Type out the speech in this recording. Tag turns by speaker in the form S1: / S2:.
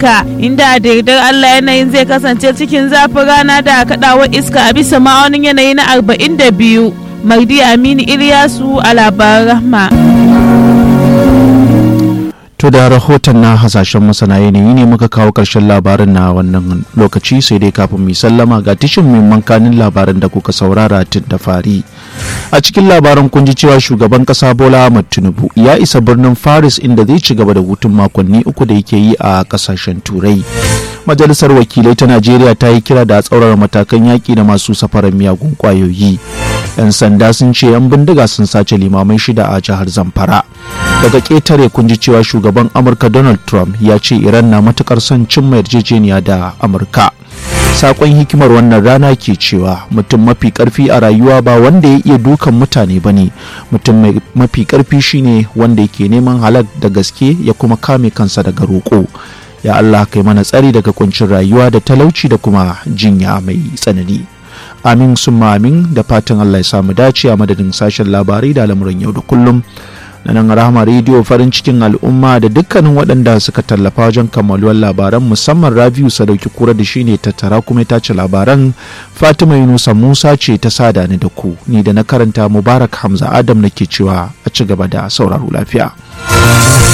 S1: Amurka inda da yardar Allah yanayin zai kasance cikin zafin rana da kaɗawar iska a bisa ma'aunin yanayi na 42. Mardi Aminu Ilyasu a labaran rahma.
S2: To da rahoton na hasashen masana yanayi ne muka kawo ƙarshen labarin na wannan lokaci sai dai kafin mu sallama ga tishin muhimman kanin labaran da kuka saurara tun da fari. A cikin labaran kun ji cewa shugaban ƙasa Bola Ahmed Tinubu ya isa birnin Paris inda zai ci gaba da hutun makonni uku da yake yi a ƙasashen Turai. Majalisar wakilai ta Najeriya ta yi kira da tsaurara matakan yaƙi da masu safarar miyagun ƙwayoyi. 'Yan sanda sun ce 'yan bindiga sun sace limamai shida a jihar Zamfara. Daga ƙetare kun ji cewa shugaban Amurka Donald Trump ya ce Iran na matukar son cimma yarjejeniya da Amurka. Sakon hikimar wannan rana ke cewa mutum mafi karfi a rayuwa ba wanda ya iya dukan mutane ba ne mutum mafi karfi shine wanda yake neman halak da gaske ya kuma kame kansa daga roƙo. ya Allah kai mana tsari daga kuncin rayuwa da talauci da kuma jinya mai tsanani amin summa amin da fatan Allah ya samu dace a madadin sashen labarai da lamuran yau da kullum na nan rahama rediyo farin cikin al'umma da dukkanin waɗanda suka tallafa wajen kammaluwar labaran musamman rabiu sadauki kura da shine tattara kuma ta ci labaran fatima yunusa musa ce ta sada ni da ku ni da na karanta mubarak hamza adam nake cewa a ci gaba da sauraro lafiya